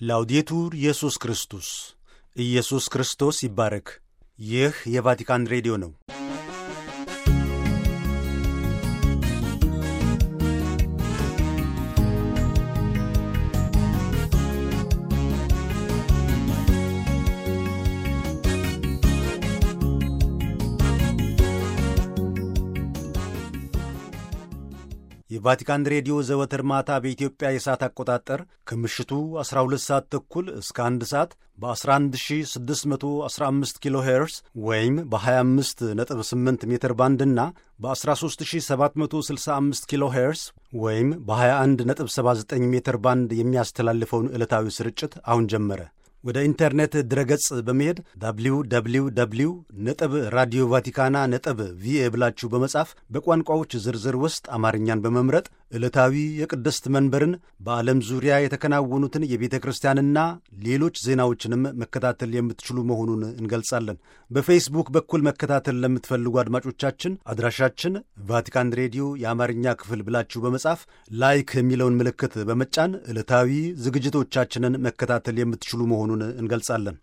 ላውዴቱር ኢየሱስ ክርስቶስ ኢየሱስ ክርስቶስ ይባረክ። ይህ የቫቲካን ሬዲዮ ነው። የቫቲካን ሬዲዮ ዘወትር ማታ በኢትዮጵያ የሰዓት አቆጣጠር ከምሽቱ 12 ሰዓት ተኩል እስከ 1 ሰዓት በ11615 ኪሎ ሄርስ ወይም በ258 ሜትር ባንድ እና በ13765 ኪሎ ሄርስ ወይም በ2179 ሜትር ባንድ የሚያስተላልፈውን ዕለታዊ ስርጭት አሁን ጀመረ። ወደ ኢንተርኔት ድረገጽ በመሄድ ዳብሊው ዳብሊው ዳብሊው ነጥብ ራዲዮ ቫቲካና ነጥብ ቪኤ ብላችሁ በመጻፍ በቋንቋዎች ዝርዝር ውስጥ አማርኛን በመምረጥ ዕለታዊ የቅድስት መንበርን በዓለም ዙሪያ የተከናወኑትን የቤተ ክርስቲያንና ሌሎች ዜናዎችንም መከታተል የምትችሉ መሆኑን እንገልጻለን። በፌስቡክ በኩል መከታተል ለምትፈልጉ አድማጮቻችን አድራሻችን ቫቲካን ሬዲዮ የአማርኛ ክፍል ብላችሁ በመጻፍ ላይክ የሚለውን ምልክት በመጫን ዕለታዊ ዝግጅቶቻችንን መከታተል የምትችሉ መሆኑን እንገልጻለን።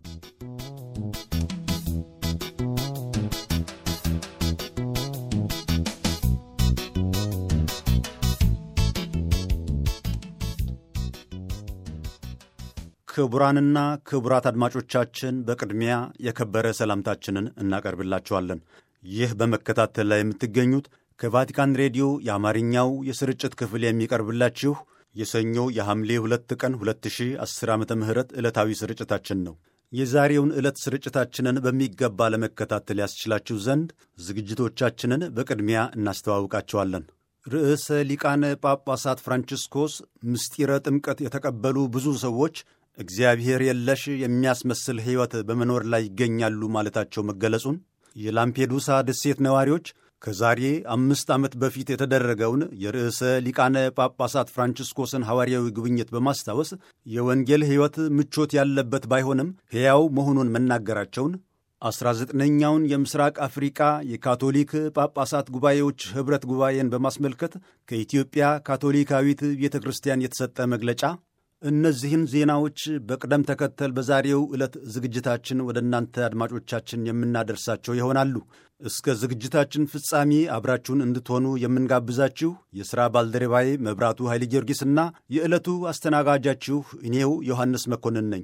ክቡራንና ክቡራት አድማጮቻችን በቅድሚያ የከበረ ሰላምታችንን እናቀርብላችኋለን። ይህ በመከታተል ላይ የምትገኙት ከቫቲካን ሬዲዮ የአማርኛው የስርጭት ክፍል የሚቀርብላችሁ የሰኞ የሐምሌ ሁለት ቀን 2010 ዓ ም ዕለታዊ ስርጭታችን ነው። የዛሬውን ዕለት ስርጭታችንን በሚገባ ለመከታተል ያስችላችሁ ዘንድ ዝግጅቶቻችንን በቅድሚያ እናስተዋውቃቸዋለን። ርዕሰ ሊቃነ ጳጳሳት ፍራንቺስኮስ ምስጢረ ጥምቀት የተቀበሉ ብዙ ሰዎች እግዚአብሔር የለሽ የሚያስመስል ሕይወት በመኖር ላይ ይገኛሉ ማለታቸው መገለጹን፣ የላምፔዱሳ ደሴት ነዋሪዎች ከዛሬ አምስት ዓመት በፊት የተደረገውን የርዕሰ ሊቃነ ጳጳሳት ፍራንቺስኮስን ሐዋርያዊ ጉብኝት በማስታወስ የወንጌል ሕይወት ምቾት ያለበት ባይሆንም ሕያው መሆኑን መናገራቸውን፣ አስራ ዘጠነኛውን የምስራቅ አፍሪቃ የካቶሊክ ጳጳሳት ጉባኤዎች ኅብረት ጉባኤን በማስመልከት ከኢትዮጵያ ካቶሊካዊት ቤተ ክርስቲያን የተሰጠ መግለጫ እነዚህን ዜናዎች በቅደም ተከተል በዛሬው ዕለት ዝግጅታችን ወደ እናንተ አድማጮቻችን የምናደርሳቸው ይሆናሉ። እስከ ዝግጅታችን ፍጻሜ አብራችሁን እንድትሆኑ የምንጋብዛችሁ የሥራ ባልደረባዬ መብራቱ ኃይለ ጊዮርጊስና የዕለቱ አስተናጋጃችሁ እኔው ዮሐንስ መኮንን ነኝ።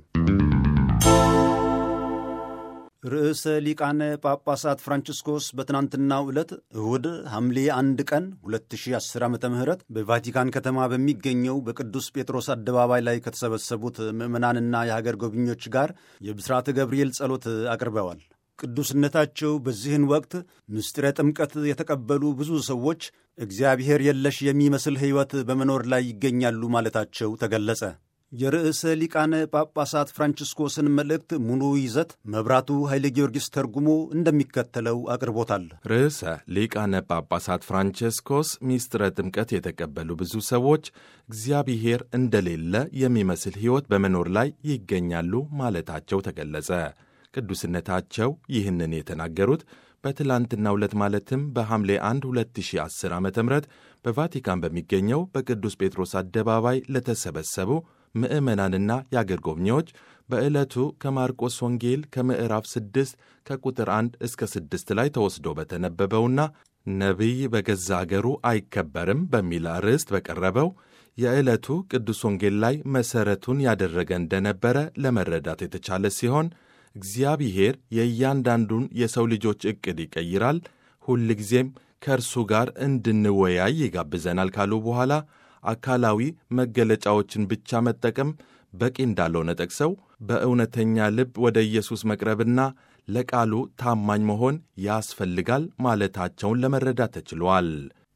ርዕሰ ሊቃነ ጳጳሳት ፍራንቺስኮስ በትናንትናው ዕለት እሁድ ሐምሌ አንድ ቀን 2010 ዓ ም በቫቲካን ከተማ በሚገኘው በቅዱስ ጴጥሮስ አደባባይ ላይ ከተሰበሰቡት ምዕመናንና የሀገር ጎብኚዎች ጋር የብስራተ ገብርኤል ጸሎት አቅርበዋል። ቅዱስነታቸው በዚህን ወቅት ምስጢረ ጥምቀት የተቀበሉ ብዙ ሰዎች እግዚአብሔር የለሽ የሚመስል ሕይወት በመኖር ላይ ይገኛሉ ማለታቸው ተገለጸ። የርዕሰ ሊቃነ ጳጳሳት ፍራንቺስኮስን መልእክት ሙሉ ይዘት መብራቱ ኃይለ ጊዮርጊስ ተርጉሞ እንደሚከተለው አቅርቦታል። ርዕሰ ሊቃነ ጳጳሳት ፍራንቺስኮስ ሚስጥረ ጥምቀት የተቀበሉ ብዙ ሰዎች እግዚአብሔር እንደሌለ የሚመስል ሕይወት በመኖር ላይ ይገኛሉ ማለታቸው ተገለጸ። ቅዱስነታቸው ይህንን የተናገሩት በትላንትናው ዕለት ማለትም በሐምሌ 1 2010 ዓ ም በቫቲካን በሚገኘው በቅዱስ ጴጥሮስ አደባባይ ለተሰበሰቡ ምዕመናንና የአገር ጎብኚዎች በዕለቱ ከማርቆስ ወንጌል ከምዕራፍ 6 ከቁጥር 1 እስከ 6 ላይ ተወስዶ በተነበበውና ነቢይ በገዛ አገሩ አይከበርም በሚል አርዕስት በቀረበው የዕለቱ ቅዱስ ወንጌል ላይ መሠረቱን ያደረገ እንደነበረ ለመረዳት የተቻለ ሲሆን እግዚአብሔር የእያንዳንዱን የሰው ልጆች ዕቅድ ይቀይራል፣ ሁልጊዜም ከእርሱ ጋር እንድንወያይ ይጋብዘናል ካሉ በኋላ አካላዊ መገለጫዎችን ብቻ መጠቀም በቂ እንዳልሆነ ጠቅሰው በእውነተኛ ልብ ወደ ኢየሱስ መቅረብና ለቃሉ ታማኝ መሆን ያስፈልጋል ማለታቸውን ለመረዳት ተችሏል።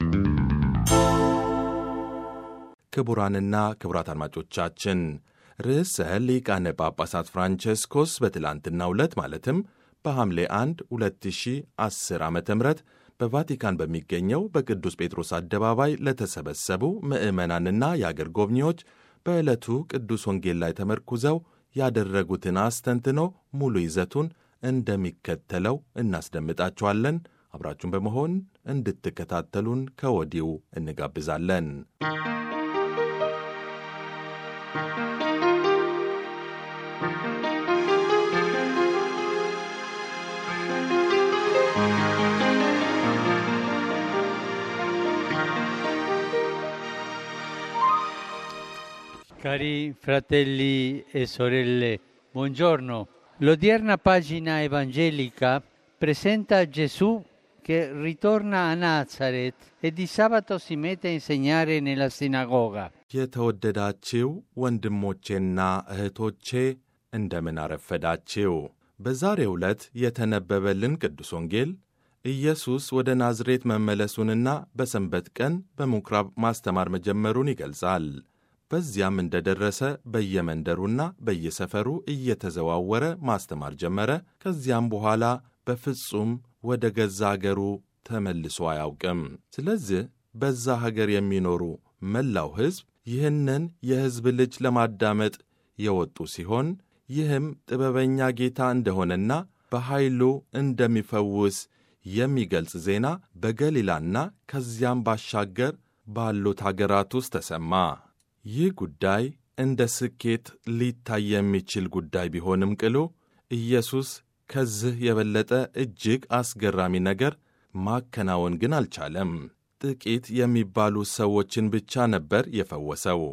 ክቡራንና ክቡራት አድማጮቻችን ርዕሰ ሊቃነ ጳጳሳት ፍራንቸስኮስ በትላንትናው ዕለት ማለትም በሐምሌ 1 2010 ዓ ም በቫቲካን በሚገኘው በቅዱስ ጴጥሮስ አደባባይ ለተሰበሰቡ ምዕመናንና የአገር ጎብኚዎች በዕለቱ ቅዱስ ወንጌል ላይ ተመርኩዘው ያደረጉትን አስተንትኖ ሙሉ ይዘቱን እንደሚከተለው እናስደምጣችኋለን። አብራችሁን በመሆን እንድትከታተሉን ከወዲሁ እንጋብዛለን። Cari fratelli e sorelle, buongiorno. L'odierna pagina evangelica presenta Gesù che ritorna a Nazareth e di sabato si mette a insegnare nella sinagoga. የተወደዳችው ወንድሞቼና እህቶቼ እንደምን አረፈዳችው። በዛሬው ዕለት የተነበበልን ቅዱስ ወንጌል ኢየሱስ ወደ ናዝሬት መመለሱንና በሰንበት ቀን በምኵራብ ማስተማር መጀመሩን ይገልጻል። በዚያም እንደደረሰ በየመንደሩና በየሰፈሩ እየተዘዋወረ ማስተማር ጀመረ። ከዚያም በኋላ በፍጹም ወደ ገዛ አገሩ ተመልሶ አያውቅም። ስለዚህ በዛ ሀገር የሚኖሩ መላው ሕዝብ ይህንን የሕዝብ ልጅ ለማዳመጥ የወጡ ሲሆን ይህም ጥበበኛ ጌታ እንደሆነና በኃይሉ እንደሚፈውስ የሚገልጽ ዜና በገሊላና ከዚያም ባሻገር ባሉት አገራት ውስጥ ተሰማ። ይህ ጉዳይ እንደ ስኬት ሊታይ የሚችል ጉዳይ ቢሆንም ቅሉ ኢየሱስ ከዚህ የበለጠ እጅግ አስገራሚ ነገር ማከናወን ግን አልቻለም። ጥቂት የሚባሉ ሰዎችን ብቻ ነበር የፈወሰው።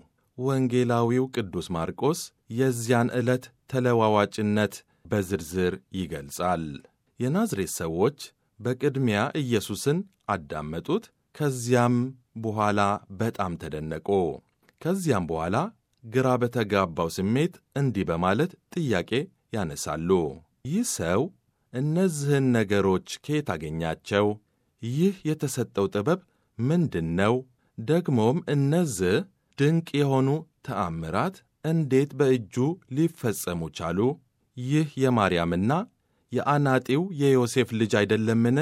ወንጌላዊው ቅዱስ ማርቆስ የዚያን ዕለት ተለዋዋጭነት በዝርዝር ይገልጻል። የናዝሬት ሰዎች በቅድሚያ ኢየሱስን አዳመጡት። ከዚያም በኋላ በጣም ተደነቁ። ከዚያም በኋላ ግራ በተጋባው ስሜት እንዲህ በማለት ጥያቄ ያነሳሉ። ይህ ሰው እነዚህን ነገሮች ከየት አገኛቸው? ይህ የተሰጠው ጥበብ ምንድን ነው? ደግሞም እነዚህ ድንቅ የሆኑ ተአምራት እንዴት በእጁ ሊፈጸሙ ቻሉ? ይህ የማርያምና የአናጢው የዮሴፍ ልጅ አይደለምን?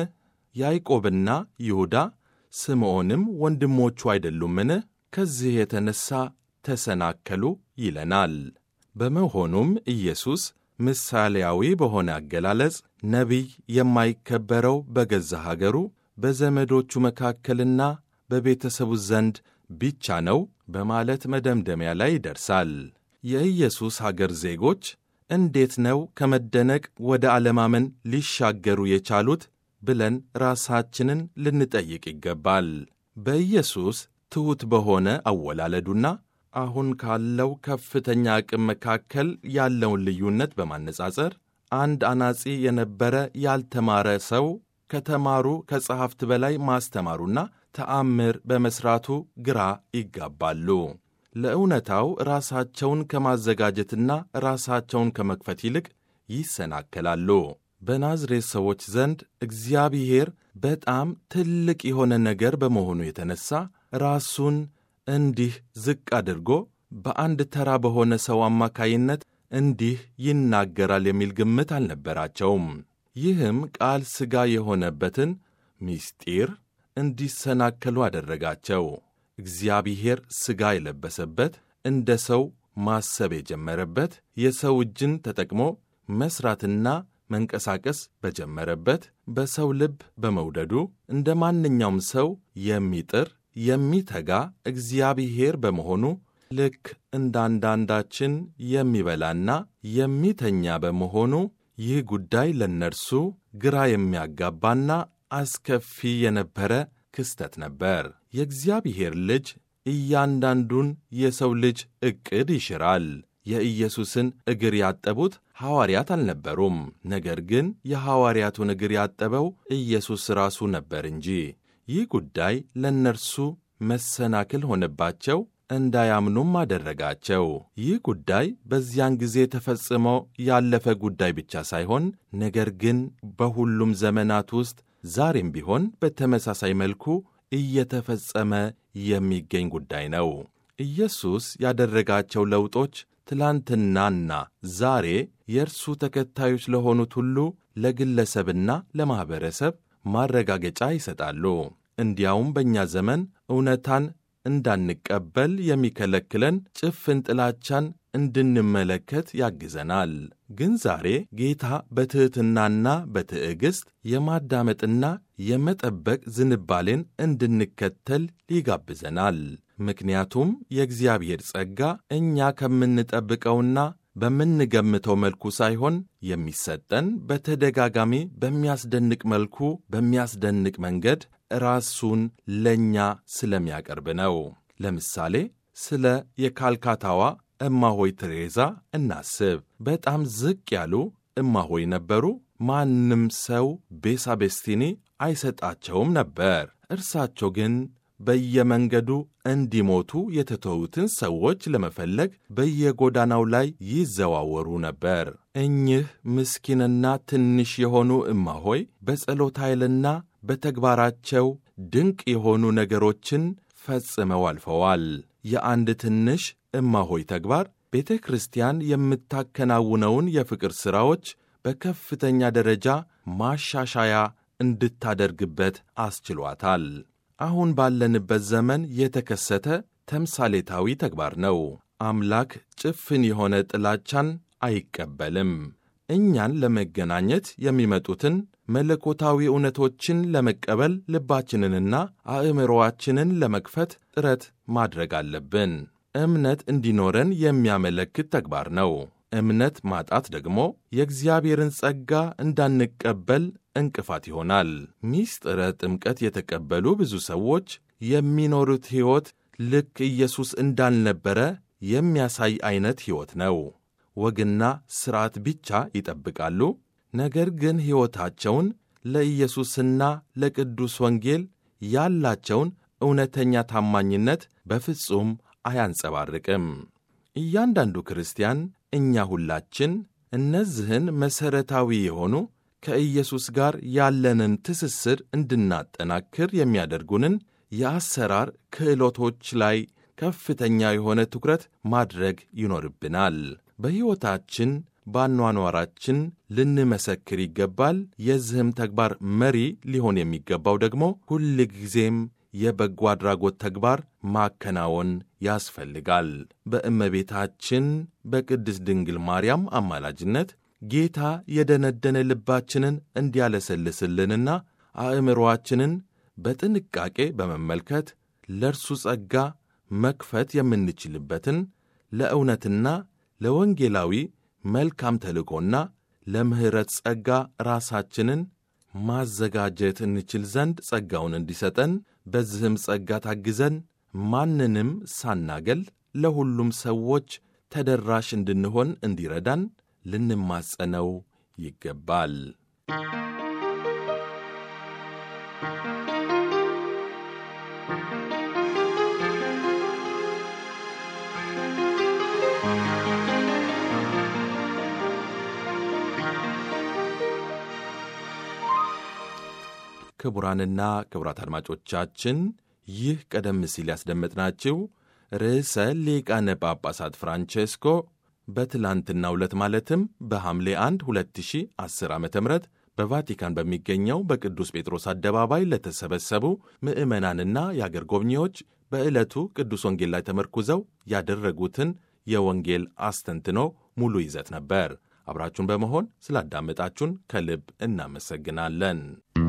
ያዕቆብና ይሁዳ ስምዖንም ወንድሞቹ አይደሉምን? ከዚህ የተነሣ ተሰናከሉ ይለናል። በመሆኑም ኢየሱስ ምሳሌያዊ በሆነ አገላለጽ ነቢይ የማይከበረው በገዛ ሀገሩ በዘመዶቹ መካከልና በቤተሰቡ ዘንድ ብቻ ነው በማለት መደምደሚያ ላይ ይደርሳል። የኢየሱስ ሀገር ዜጎች እንዴት ነው ከመደነቅ ወደ አለማመን ሊሻገሩ የቻሉት ብለን ራሳችንን ልንጠይቅ ይገባል። በኢየሱስ ትሑት በሆነ አወላለዱና አሁን ካለው ከፍተኛ አቅም መካከል ያለውን ልዩነት በማነጻጸር አንድ አናጺ የነበረ ያልተማረ ሰው ከተማሩ ከጸሐፍት በላይ ማስተማሩና ተአምር በመሥራቱ ግራ ይጋባሉ። ለእውነታው ራሳቸውን ከማዘጋጀትና ራሳቸውን ከመክፈት ይልቅ ይሰናከላሉ። በናዝሬት ሰዎች ዘንድ እግዚአብሔር በጣም ትልቅ የሆነ ነገር በመሆኑ የተነሣ ራሱን እንዲህ ዝቅ አድርጎ በአንድ ተራ በሆነ ሰው አማካይነት እንዲህ ይናገራል የሚል ግምት አልነበራቸውም። ይህም ቃል ሥጋ የሆነበትን ምስጢር እንዲሰናከሉ አደረጋቸው። እግዚአብሔር ሥጋ የለበሰበት እንደ ሰው ማሰብ የጀመረበት የሰው እጅን ተጠቅሞ መሥራትና መንቀሳቀስ በጀመረበት በሰው ልብ በመውደዱ እንደ ማንኛውም ሰው የሚጥር የሚተጋ እግዚአብሔር በመሆኑ ልክ እንዳንዳንዳችን የሚበላና የሚተኛ በመሆኑ ይህ ጉዳይ ለእነርሱ ግራ የሚያጋባና አስከፊ የነበረ ክስተት ነበር። የእግዚአብሔር ልጅ እያንዳንዱን የሰው ልጅ ዕቅድ ይሽራል። የኢየሱስን እግር ያጠቡት ሐዋርያት አልነበሩም። ነገር ግን የሐዋርያቱን እግር ያጠበው ኢየሱስ ራሱ ነበር እንጂ። ይህ ጉዳይ ለእነርሱ መሰናክል ሆነባቸው፣ እንዳያምኑም አደረጋቸው። ይህ ጉዳይ በዚያን ጊዜ ተፈጽሞ ያለፈ ጉዳይ ብቻ ሳይሆን ነገር ግን በሁሉም ዘመናት ውስጥ ዛሬም ቢሆን በተመሳሳይ መልኩ እየተፈጸመ የሚገኝ ጉዳይ ነው። ኢየሱስ ያደረጋቸው ለውጦች ትላንትናና ዛሬ የእርሱ ተከታዮች ለሆኑት ሁሉ ለግለሰብና ለማኅበረሰብ ማረጋገጫ ይሰጣሉ። እንዲያውም በእኛ ዘመን እውነታን እንዳንቀበል የሚከለክለን ጭፍን ጥላቻን እንድንመለከት ያግዘናል። ግን ዛሬ ጌታ በትሕትናና በትዕግሥት የማዳመጥና የመጠበቅ ዝንባሌን እንድንከተል ይጋብዘናል። ምክንያቱም የእግዚአብሔር ጸጋ እኛ ከምንጠብቀውና በምንገምተው መልኩ ሳይሆን የሚሰጠን በተደጋጋሚ በሚያስደንቅ መልኩ በሚያስደንቅ መንገድ ራሱን ለእኛ ስለሚያቀርብ ነው። ለምሳሌ ስለ የካልካታዋ እማሆይ ቴሬዛ እናስብ። በጣም ዝቅ ያሉ እማሆይ ነበሩ። ማንም ሰው ቤሳቤስቲኒ አይሰጣቸውም ነበር። እርሳቸው ግን በየመንገዱ እንዲሞቱ የተተዉትን ሰዎች ለመፈለግ በየጎዳናው ላይ ይዘዋወሩ ነበር። እኚህ ምስኪንና ትንሽ የሆኑ እማሆይ በጸሎት ኃይልና በተግባራቸው ድንቅ የሆኑ ነገሮችን ፈጽመው አልፈዋል። የአንድ ትንሽ እማሆይ ተግባር ቤተ ክርስቲያን የምታከናውነውን የፍቅር ሥራዎች በከፍተኛ ደረጃ ማሻሻያ እንድታደርግበት አስችሏታል። አሁን ባለንበት ዘመን የተከሰተ ተምሳሌታዊ ተግባር ነው። አምላክ ጭፍን የሆነ ጥላቻን አይቀበልም። እኛን ለመገናኘት የሚመጡትን መለኮታዊ እውነቶችን ለመቀበል ልባችንንና አእምሮአችንን ለመክፈት ጥረት ማድረግ አለብን። እምነት እንዲኖረን የሚያመለክት ተግባር ነው። እምነት ማጣት ደግሞ የእግዚአብሔርን ጸጋ እንዳንቀበል እንቅፋት ይሆናል። ሚስጥረ ጥምቀት የተቀበሉ ብዙ ሰዎች የሚኖሩት ሕይወት ልክ ኢየሱስ እንዳልነበረ የሚያሳይ ዐይነት ሕይወት ነው። ወግና ሥርዓት ብቻ ይጠብቃሉ። ነገር ግን ሕይወታቸውን ለኢየሱስና ለቅዱስ ወንጌል ያላቸውን እውነተኛ ታማኝነት በፍጹም አያንጸባርቅም። እያንዳንዱ ክርስቲያን እኛ ሁላችን እነዚህን መሠረታዊ የሆኑ ከኢየሱስ ጋር ያለንን ትስስር እንድናጠናክር የሚያደርጉንን የአሰራር ክህሎቶች ላይ ከፍተኛ የሆነ ትኩረት ማድረግ ይኖርብናል። በሕይወታችን በአኗኗራችን ልንመሰክር ይገባል። የዚህም ተግባር መሪ ሊሆን የሚገባው ደግሞ ሁል ጊዜም የበጎ አድራጎት ተግባር ማከናወን ያስፈልጋል። በእመቤታችን በቅድስት ድንግል ማርያም አማላጅነት ጌታ የደነደነ ልባችንን እንዲያለሰልስልንና አእምሮአችንን በጥንቃቄ በመመልከት ለእርሱ ጸጋ መክፈት የምንችልበትን ለእውነትና ለወንጌላዊ መልካም ተልእኮና ለምሕረት ጸጋ ራሳችንን ማዘጋጀት እንችል ዘንድ ጸጋውን እንዲሰጠን በዚህም ጸጋ ታግዘን ማንንም ሳናገል ለሁሉም ሰዎች ተደራሽ እንድንሆን እንዲረዳን ልንማጸነው ይገባል። ክቡራንና ክቡራት አድማጮቻችን ይህ ቀደም ሲል ያስደመጥናችሁ ርዕሰ ሊቃነ ጳጳሳት ፍራንቼስኮ በትላንትናው ዕለት ማለትም በሐምሌ 1 2010 ዓ ም በቫቲካን በሚገኘው በቅዱስ ጴጥሮስ አደባባይ ለተሰበሰቡ ምዕመናንና የአገር ጎብኚዎች በዕለቱ ቅዱስ ወንጌል ላይ ተመርኩዘው ያደረጉትን የወንጌል አስተንትኖ ሙሉ ይዘት ነበር። አብራችሁን በመሆን ስላዳመጣችሁን ከልብ እናመሰግናለን።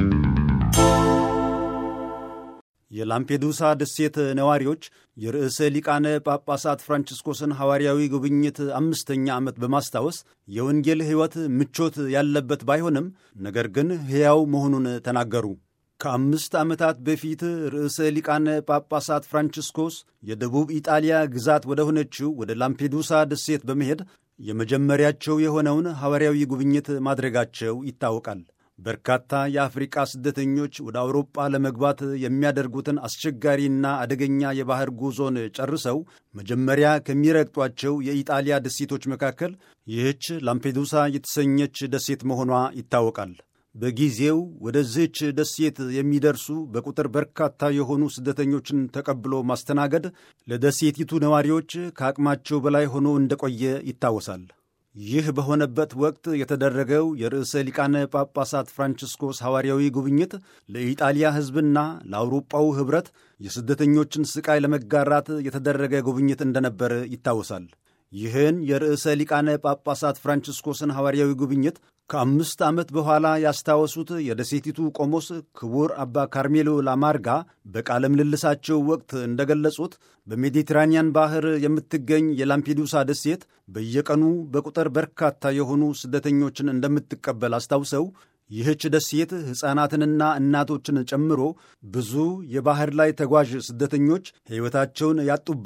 የላምፔዱሳ ደሴት ነዋሪዎች የርዕሰ ሊቃነ ጳጳሳት ፍራንቺስኮስን ሐዋርያዊ ጉብኝት አምስተኛ ዓመት በማስታወስ የወንጌል ሕይወት ምቾት ያለበት ባይሆንም ነገር ግን ሕያው መሆኑን ተናገሩ። ከአምስት ዓመታት በፊት ርዕሰ ሊቃነ ጳጳሳት ፍራንቺስኮስ የደቡብ ኢጣሊያ ግዛት ወደ ሆነችው ወደ ላምፔዱሳ ደሴት በመሄድ የመጀመሪያቸው የሆነውን ሐዋርያዊ ጉብኝት ማድረጋቸው ይታወቃል። በርካታ የአፍሪቃ ስደተኞች ወደ አውሮጳ ለመግባት የሚያደርጉትን አስቸጋሪና አደገኛ የባህር ጉዞን ጨርሰው መጀመሪያ ከሚረግጧቸው የኢጣሊያ ደሴቶች መካከል ይህች ላምፔዱሳ የተሰኘች ደሴት መሆኗ ይታወቃል። በጊዜው ወደዚህች ደሴት የሚደርሱ በቁጥር በርካታ የሆኑ ስደተኞችን ተቀብሎ ማስተናገድ ለደሴቲቱ ነዋሪዎች ከአቅማቸው በላይ ሆኖ እንደቆየ ይታወሳል። ይህ በሆነበት ወቅት የተደረገው የርዕሰ ሊቃነ ጳጳሳት ፍራንቺስኮስ ሐዋርያዊ ጉብኝት ለኢጣሊያ ሕዝብና ለአውሮጳው ኅብረት የስደተኞችን ሥቃይ ለመጋራት የተደረገ ጉብኝት እንደነበር ይታወሳል። ይህን የርዕሰ ሊቃነ ጳጳሳት ፍራንቺስኮስን ሐዋርያዊ ጉብኝት ከአምስት ዓመት በኋላ ያስታወሱት የደሴቲቱ ቆሞስ ክቡር አባ ካርሜሎ ላማርጋ በቃለ ምልልሳቸው ወቅት እንደገለጹት በሜዲትራኒያን ባህር የምትገኝ የላምፔዱሳ ደሴት በየቀኑ በቁጥር በርካታ የሆኑ ስደተኞችን እንደምትቀበል አስታውሰው ይህች ደሴት ሕፃናትንና እናቶችን ጨምሮ ብዙ የባህር ላይ ተጓዥ ስደተኞች ሕይወታቸውን ያጡባት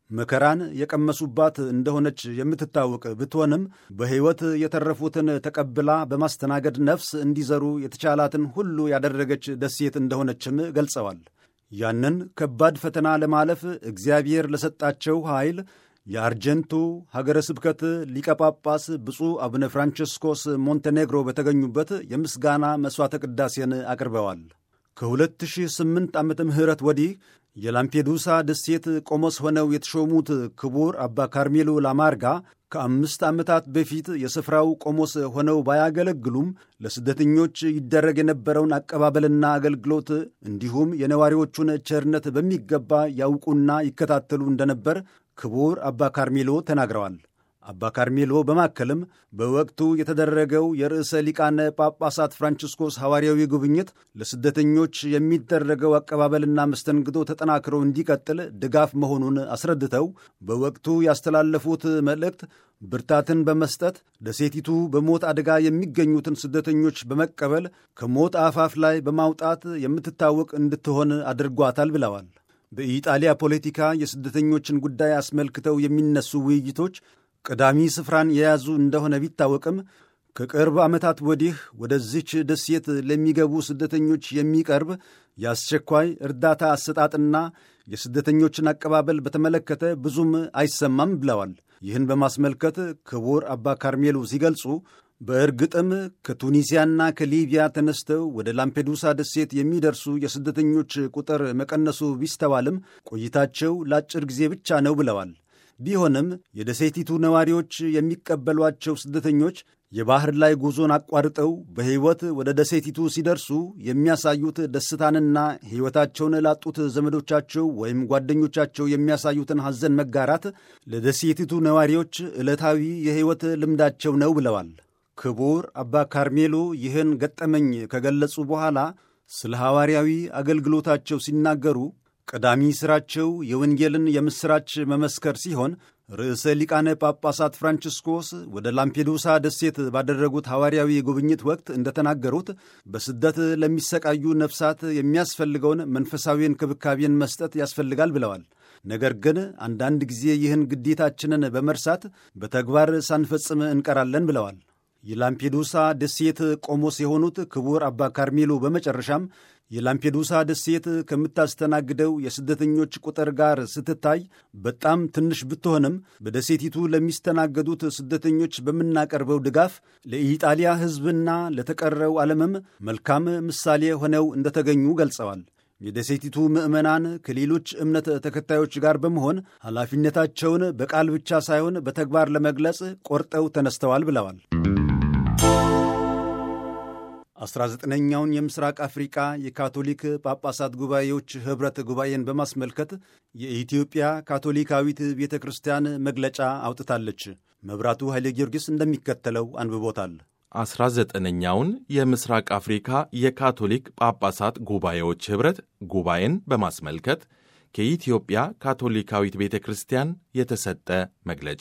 መከራን የቀመሱባት እንደሆነች የምትታወቅ ብትሆንም በሕይወት የተረፉትን ተቀብላ በማስተናገድ ነፍስ እንዲዘሩ የተቻላትን ሁሉ ያደረገች ደሴት እንደሆነችም ገልጸዋል። ያንን ከባድ ፈተና ለማለፍ እግዚአብሔር ለሰጣቸው ኃይል የአርጀንቱ ሀገረ ስብከት ሊቀ ጳጳስ ብፁዕ አቡነ ፍራንቸስኮስ ሞንቴኔግሮ በተገኙበት የምስጋና መሥዋዕተ ቅዳሴን አቅርበዋል። ከ2008 ዓመተ ምህረት ወዲህ የላምፔዱሳ ደሴት ቆሞስ ሆነው የተሾሙት ክቡር አባ ካርሜሎ ላማርጋ ከአምስት ዓመታት በፊት የስፍራው ቆሞስ ሆነው ባያገለግሉም ለስደተኞች ይደረግ የነበረውን አቀባበልና አገልግሎት እንዲሁም የነዋሪዎቹን ቸርነት በሚገባ ያውቁና ይከታተሉ እንደነበር ክቡር አባ ካርሜሎ ተናግረዋል። አባ ካርሜሎ በማከልም በወቅቱ የተደረገው የርዕሰ ሊቃነ ጳጳሳት ፍራንቺስኮስ ሐዋርያዊ ጉብኝት ለስደተኞች የሚደረገው አቀባበልና መስተንግዶ ተጠናክሮ እንዲቀጥል ድጋፍ መሆኑን አስረድተው በወቅቱ ያስተላለፉት መልእክት ብርታትን በመስጠት ደሴቲቱ በሞት አደጋ የሚገኙትን ስደተኞች በመቀበል ከሞት አፋፍ ላይ በማውጣት የምትታወቅ እንድትሆን አድርጓታል ብለዋል። በኢጣሊያ ፖለቲካ የስደተኞችን ጉዳይ አስመልክተው የሚነሱ ውይይቶች ቀዳሚ ስፍራን የያዙ እንደሆነ ቢታወቅም ከቅርብ ዓመታት ወዲህ ወደዚች ደሴት ለሚገቡ ስደተኞች የሚቀርብ የአስቸኳይ እርዳታ አሰጣጥና የስደተኞችን አቀባበል በተመለከተ ብዙም አይሰማም ብለዋል። ይህን በማስመልከት ክቡር አባ ካርሜሎ ሲገልጹ በእርግጥም ከቱኒዚያና ከሊቢያ ተነስተው ወደ ላምፔዱሳ ደሴት የሚደርሱ የስደተኞች ቁጥር መቀነሱ ቢስተዋልም ቆይታቸው ለአጭር ጊዜ ብቻ ነው ብለዋል። ቢሆንም የደሴቲቱ ነዋሪዎች የሚቀበሏቸው ስደተኞች የባህር ላይ ጉዞን አቋርጠው በሕይወት ወደ ደሴቲቱ ሲደርሱ የሚያሳዩት ደስታንና ሕይወታቸውን ላጡት ዘመዶቻቸው ወይም ጓደኞቻቸው የሚያሳዩትን ሐዘን መጋራት ለደሴቲቱ ነዋሪዎች ዕለታዊ የሕይወት ልምዳቸው ነው ብለዋል። ክቡር አባ ካርሜሎ ይህን ገጠመኝ ከገለጹ በኋላ ስለ ሐዋርያዊ አገልግሎታቸው ሲናገሩ ቀዳሚ ሥራቸው የወንጌልን የምሥራች መመስከር ሲሆን ርዕሰ ሊቃነ ጳጳሳት ፍራንቺስኮስ ወደ ላምፔዱሳ ደሴት ባደረጉት ሐዋርያዊ ጉብኝት ወቅት እንደተናገሩት በስደት ለሚሰቃዩ ነፍሳት የሚያስፈልገውን መንፈሳዊ እንክብካቤን መስጠት ያስፈልጋል ብለዋል። ነገር ግን አንዳንድ ጊዜ ይህን ግዴታችንን በመርሳት በተግባር ሳንፈጽም እንቀራለን ብለዋል። የላምፔዱሳ ደሴት ቆሞስ የሆኑት ክቡር አባ ካርሜሎ በመጨረሻም የላምፔዱሳ ደሴት ከምታስተናግደው የስደተኞች ቁጥር ጋር ስትታይ በጣም ትንሽ ብትሆንም በደሴቲቱ ለሚስተናገዱት ስደተኞች በምናቀርበው ድጋፍ ለኢጣሊያ ሕዝብና ለተቀረው ዓለምም መልካም ምሳሌ ሆነው እንደተገኙ ገልጸዋል። የደሴቲቱ ምዕመናን ከሌሎች እምነት ተከታዮች ጋር በመሆን ኃላፊነታቸውን በቃል ብቻ ሳይሆን በተግባር ለመግለጽ ቆርጠው ተነስተዋል ብለዋል። 19ኛውን የምስራቅ አፍሪቃ የካቶሊክ ጳጳሳት ጉባኤዎች ኅብረት ጉባኤን በማስመልከት የኢትዮጵያ ካቶሊካዊት ቤተ ክርስቲያን መግለጫ አውጥታለች። መብራቱ ኃይሌ ጊዮርጊስ እንደሚከተለው አንብቦታል። 19ኛውን የምስራቅ አፍሪካ የካቶሊክ ጳጳሳት ጉባኤዎች ኅብረት ጉባኤን በማስመልከት ከኢትዮጵያ ካቶሊካዊት ቤተ ክርስቲያን የተሰጠ መግለጫ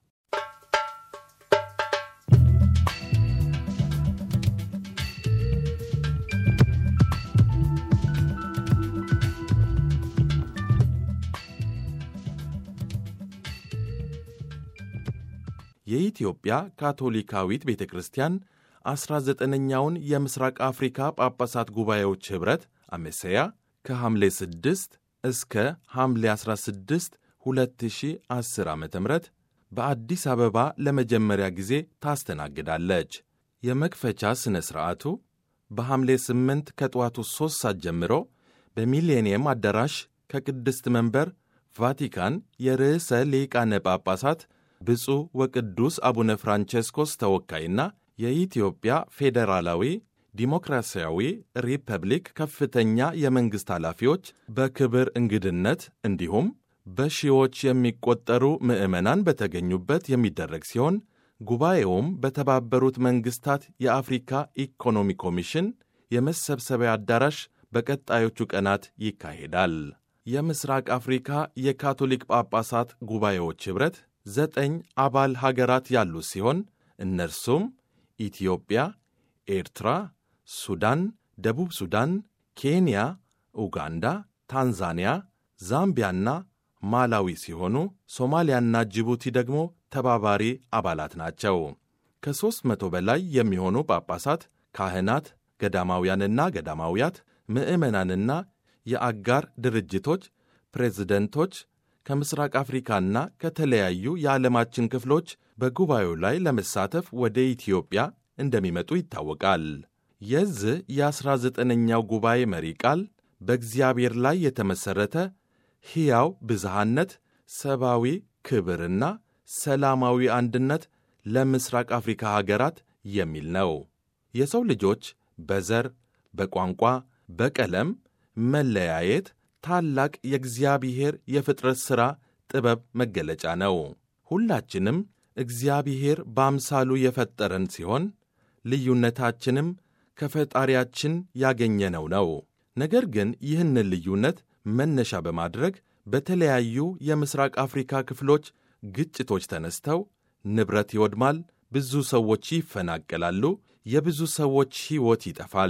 የኢትዮጵያ ካቶሊካዊት ቤተ ክርስቲያን 19ኛውን የምስራቅ አፍሪካ ጳጳሳት ጉባኤዎች ኅብረት አሜሴያ ከሐምሌ 6 እስከ ሐምሌ 16 2010 ዓ ም በአዲስ አበባ ለመጀመሪያ ጊዜ ታስተናግዳለች። የመክፈቻ ሥነ ሥርዓቱ በሐምሌ 8 ከጠዋቱ 3 ሰዓት ጀምሮ በሚሌኒየም አዳራሽ ከቅድስት መንበር ቫቲካን የርዕሰ ሊቃነ ጳጳሳት ብፁዕ ወቅዱስ አቡነ ፍራንቼስኮስ ተወካይና የኢትዮጵያ ፌዴራላዊ ዲሞክራሲያዊ ሪፐብሊክ ከፍተኛ የመንግሥት ኃላፊዎች በክብር እንግድነት እንዲሁም በሺዎች የሚቆጠሩ ምዕመናን በተገኙበት የሚደረግ ሲሆን ጉባኤውም በተባበሩት መንግሥታት የአፍሪካ ኢኮኖሚ ኮሚሽን የመሰብሰቢያ አዳራሽ በቀጣዮቹ ቀናት ይካሄዳል። የምስራቅ አፍሪካ የካቶሊክ ጳጳሳት ጉባኤዎች ኅብረት ዘጠኝ አባል ሀገራት ያሉት ሲሆን እነርሱም ኢትዮጵያ፣ ኤርትራ፣ ሱዳን፣ ደቡብ ሱዳን፣ ኬንያ፣ ኡጋንዳ፣ ታንዛኒያ፣ ዛምቢያና ማላዊ ሲሆኑ ሶማሊያና ጅቡቲ ደግሞ ተባባሪ አባላት ናቸው። ከሦስት መቶ በላይ የሚሆኑ ጳጳሳት፣ ካህናት፣ ገዳማውያንና ገዳማውያት፣ ምዕመናንና የአጋር ድርጅቶች ፕሬዝደንቶች ከምስራቅ አፍሪካና ከተለያዩ የዓለማችን ክፍሎች በጉባኤው ላይ ለመሳተፍ ወደ ኢትዮጵያ እንደሚመጡ ይታወቃል። የዚህ የ19ኛው ጉባኤ መሪ ቃል በእግዚአብሔር ላይ የተመሠረተ ሕያው ብዝሃነት፣ ሰብአዊ ክብርና ሰላማዊ አንድነት ለምስራቅ አፍሪካ ሀገራት የሚል ነው። የሰው ልጆች በዘር፣ በቋንቋ፣ በቀለም መለያየት ታላቅ የእግዚአብሔር የፍጥረት ሥራ ጥበብ መገለጫ ነው። ሁላችንም እግዚአብሔር በአምሳሉ የፈጠረን ሲሆን ልዩነታችንም ከፈጣሪያችን ያገኘነው ነው። ነገር ግን ይህንን ልዩነት መነሻ በማድረግ በተለያዩ የምስራቅ አፍሪካ ክፍሎች ግጭቶች ተነስተው ንብረት ይወድማል፣ ብዙ ሰዎች ይፈናቀላሉ፣ የብዙ ሰዎች ሕይወት ይጠፋል።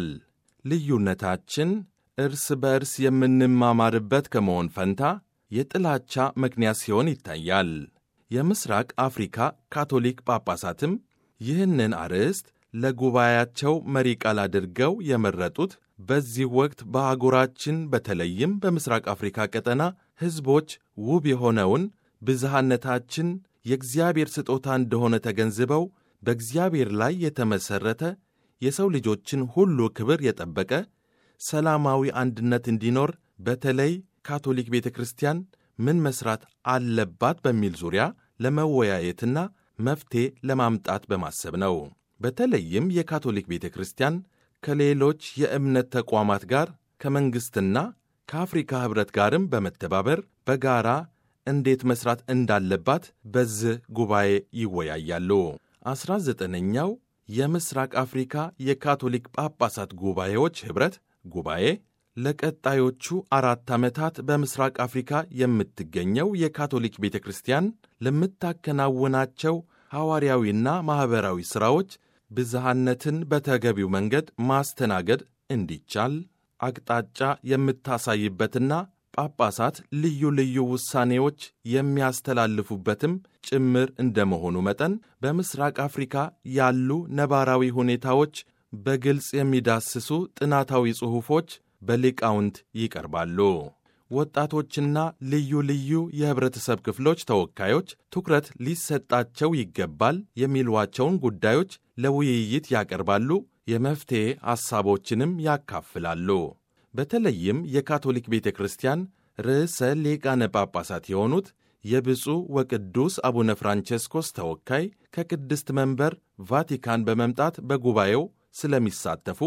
ልዩነታችን እርስ በእርስ የምንማማርበት ከመሆን ፈንታ የጥላቻ ምክንያት ሲሆን ይታያል። የምስራቅ አፍሪካ ካቶሊክ ጳጳሳትም ይህንን አርዕስት ለጉባኤያቸው መሪ ቃል አድርገው የመረጡት በዚህ ወቅት በአህጉራችን በተለይም በምስራቅ አፍሪካ ቀጠና ሕዝቦች ውብ የሆነውን ብዝሃነታችን የእግዚአብሔር ስጦታ እንደሆነ ተገንዝበው በእግዚአብሔር ላይ የተመሠረተ የሰው ልጆችን ሁሉ ክብር የጠበቀ ሰላማዊ አንድነት እንዲኖር በተለይ ካቶሊክ ቤተ ክርስቲያን ምን መሥራት አለባት በሚል ዙሪያ ለመወያየትና መፍትሔ ለማምጣት በማሰብ ነው። በተለይም የካቶሊክ ቤተ ክርስቲያን ከሌሎች የእምነት ተቋማት ጋር ከመንግሥትና ከአፍሪካ ኅብረት ጋርም በመተባበር በጋራ እንዴት መሥራት እንዳለባት በዚህ ጉባኤ ይወያያሉ። ዐሥራ ዘጠነኛው የምሥራቅ አፍሪካ የካቶሊክ ጳጳሳት ጉባኤዎች ኅብረት ጉባኤ ለቀጣዮቹ አራት ዓመታት በምሥራቅ አፍሪካ የምትገኘው የካቶሊክ ቤተ ክርስቲያን ለምታከናውናቸው ሐዋርያዊና ማኅበራዊ ሥራዎች ብዝሃነትን በተገቢው መንገድ ማስተናገድ እንዲቻል አቅጣጫ የምታሳይበትና ጳጳሳት ልዩ ልዩ ውሳኔዎች የሚያስተላልፉበትም ጭምር እንደመሆኑ መጠን በምሥራቅ አፍሪካ ያሉ ነባራዊ ሁኔታዎች በግልጽ የሚዳስሱ ጥናታዊ ጽሑፎች በሊቃውንት ይቀርባሉ። ወጣቶችና ልዩ ልዩ የኅብረተሰብ ክፍሎች ተወካዮች ትኩረት ሊሰጣቸው ይገባል የሚሏቸውን ጉዳዮች ለውይይት ያቀርባሉ፣ የመፍትሔ ሐሳቦችንም ያካፍላሉ። በተለይም የካቶሊክ ቤተ ክርስቲያን ርዕሰ ሊቃነ ጳጳሳት የሆኑት የብፁዕ ወቅዱስ አቡነ ፍራንቼስኮስ ተወካይ ከቅድስት መንበር ቫቲካን በመምጣት በጉባኤው ስለሚሳተፉ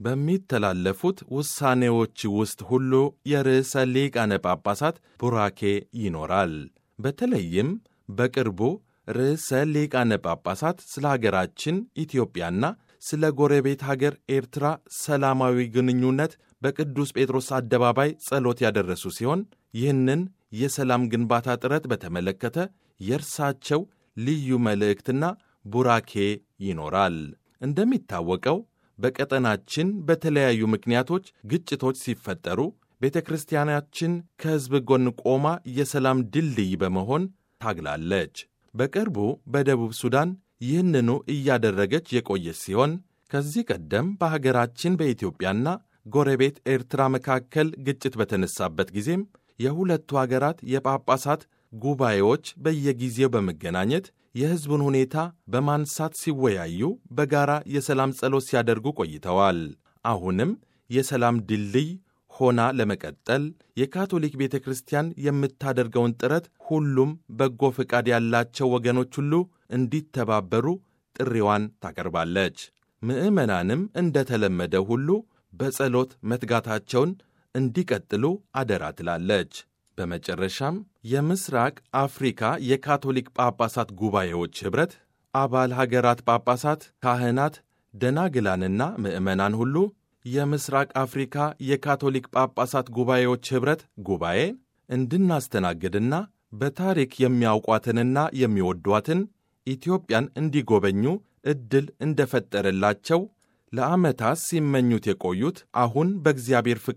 በሚተላለፉት ውሳኔዎች ውስጥ ሁሉ የርዕሰ ሊቃነ ጳጳሳት ቡራኬ ይኖራል። በተለይም በቅርቡ ርዕሰ ሊቃነ ጳጳሳት ስለ ሀገራችን ኢትዮጵያና ስለ ጎረቤት ሀገር ኤርትራ ሰላማዊ ግንኙነት በቅዱስ ጴጥሮስ አደባባይ ጸሎት ያደረሱ ሲሆን ይህንን የሰላም ግንባታ ጥረት በተመለከተ የእርሳቸው ልዩ መልእክትና ቡራኬ ይኖራል። እንደሚታወቀው በቀጠናችን በተለያዩ ምክንያቶች ግጭቶች ሲፈጠሩ ቤተ ክርስቲያናችን ከሕዝብ ጎን ቆማ የሰላም ድልድይ በመሆን ታግላለች። በቅርቡ በደቡብ ሱዳን ይህንኑ እያደረገች የቆየች ሲሆን ከዚህ ቀደም በሀገራችን በኢትዮጵያና ጎረቤት ኤርትራ መካከል ግጭት በተነሳበት ጊዜም የሁለቱ አገራት የጳጳሳት ጉባኤዎች በየጊዜው በመገናኘት የሕዝቡን ሁኔታ በማንሳት ሲወያዩ በጋራ የሰላም ጸሎት ሲያደርጉ ቆይተዋል። አሁንም የሰላም ድልድይ ሆና ለመቀጠል የካቶሊክ ቤተ ክርስቲያን የምታደርገውን ጥረት ሁሉም በጎ ፈቃድ ያላቸው ወገኖች ሁሉ እንዲተባበሩ ጥሪዋን ታቀርባለች። ምዕመናንም እንደተለመደ ሁሉ በጸሎት መትጋታቸውን እንዲቀጥሉ አደራ ትላለች። በመጨረሻም የምስራቅ አፍሪካ የካቶሊክ ጳጳሳት ጉባኤዎች ኅብረት አባል ሀገራት ጳጳሳት፣ ካህናት፣ ደናግላንና ምዕመናን ሁሉ የምስራቅ አፍሪካ የካቶሊክ ጳጳሳት ጉባኤዎች ኅብረት ጉባኤ እንድናስተናግድና በታሪክ የሚያውቋትንና የሚወዷትን ኢትዮጵያን እንዲጎበኙ ዕድል እንደፈጠረላቸው ለዓመታት ሲመኙት የቆዩት አሁን በእግዚአብሔር ፍቃድ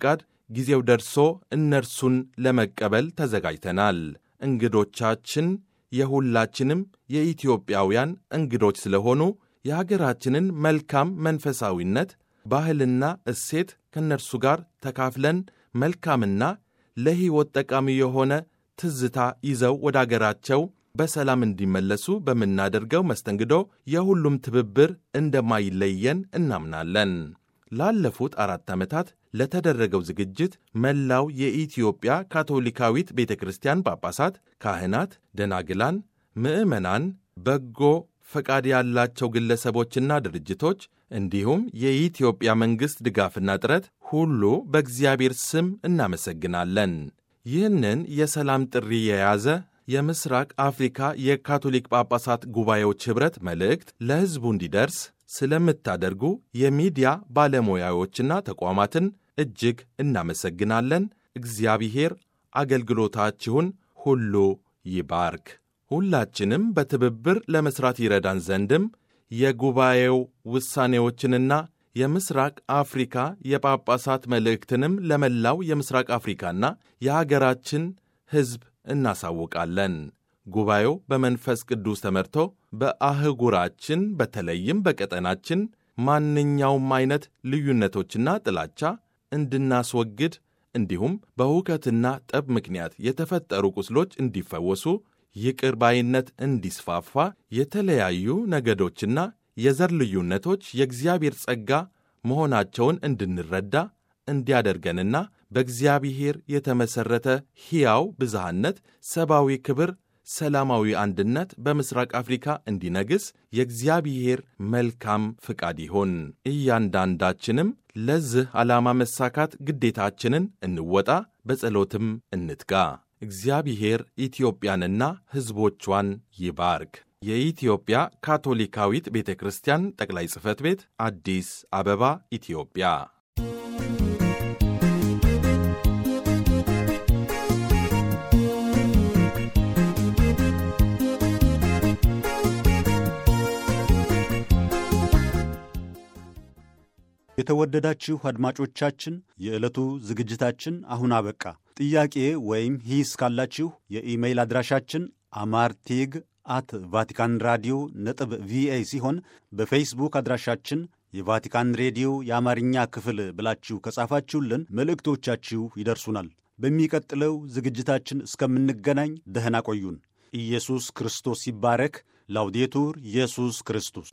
ጊዜው ደርሶ እነርሱን ለመቀበል ተዘጋጅተናል። እንግዶቻችን የሁላችንም የኢትዮጵያውያን እንግዶች ስለሆኑ የሀገራችንን መልካም መንፈሳዊነት፣ ባህልና እሴት ከእነርሱ ጋር ተካፍለን መልካምና ለሕይወት ጠቃሚ የሆነ ትዝታ ይዘው ወደ አገራቸው በሰላም እንዲመለሱ በምናደርገው መስተንግዶ የሁሉም ትብብር እንደማይለየን እናምናለን። ላለፉት አራት ዓመታት ለተደረገው ዝግጅት መላው የኢትዮጵያ ካቶሊካዊት ቤተ ክርስቲያን ጳጳሳት፣ ካህናት፣ ደናግላን፣ ምዕመናን፣ በጎ ፈቃድ ያላቸው ግለሰቦችና ድርጅቶች እንዲሁም የኢትዮጵያ መንግሥት ድጋፍና ጥረት ሁሉ በእግዚአብሔር ስም እናመሰግናለን። ይህንን የሰላም ጥሪ የያዘ የምስራቅ አፍሪካ የካቶሊክ ጳጳሳት ጉባኤዎች ኅብረት መልእክት ለሕዝቡ እንዲደርስ ስለምታደርጉ የሚዲያ ባለሙያዎችና ተቋማትን እጅግ እናመሰግናለን። እግዚአብሔር አገልግሎታችሁን ሁሉ ይባርክ። ሁላችንም በትብብር ለመሥራት ይረዳን ዘንድም የጉባኤው ውሳኔዎችንና የምስራቅ አፍሪካ የጳጳሳት መልእክትንም ለመላው የምስራቅ አፍሪካና የሀገራችን ሕዝብ እናሳውቃለን። ጉባኤው በመንፈስ ቅዱስ ተመርቶ በአህጉራችን በተለይም በቀጠናችን ማንኛውም አይነት ልዩነቶችና ጥላቻ እንድናስወግድ እንዲሁም በሁከትና ጠብ ምክንያት የተፈጠሩ ቁስሎች እንዲፈወሱ፣ ይቅር ባይነት እንዲስፋፋ፣ የተለያዩ ነገዶችና የዘር ልዩነቶች የእግዚአብሔር ጸጋ መሆናቸውን እንድንረዳ እንዲያደርገንና በእግዚአብሔር የተመሠረተ ሕያው ብዝሃነት፣ ሰብአዊ ክብር፣ ሰላማዊ አንድነት በምስራቅ አፍሪካ እንዲነግስ የእግዚአብሔር መልካም ፍቃድ ይሁን። እያንዳንዳችንም ለዚህ ዓላማ መሳካት ግዴታችንን እንወጣ፣ በጸሎትም እንትጋ። እግዚአብሔር ኢትዮጵያንና ሕዝቦቿን ይባርክ። የኢትዮጵያ ካቶሊካዊት ቤተ ክርስቲያን ጠቅላይ ጽሕፈት ቤት አዲስ አበባ ኢትዮጵያ። የተወደዳችሁ አድማጮቻችን የዕለቱ ዝግጅታችን አሁን አበቃ። ጥያቄ ወይም ሂስ ካላችሁ የኢሜይል አድራሻችን አማርቲግ አት ቫቲካን ራዲዮ ነጥብ ቪኦኤ ሲሆን በፌስቡክ አድራሻችን የቫቲካን ሬዲዮ የአማርኛ ክፍል ብላችሁ ከጻፋችሁልን መልእክቶቻችሁ ይደርሱናል። በሚቀጥለው ዝግጅታችን እስከምንገናኝ ደህና ቆዩን። ኢየሱስ ክርስቶስ ይባረክ። ላውዴቱር ኢየሱስ ክርስቶስ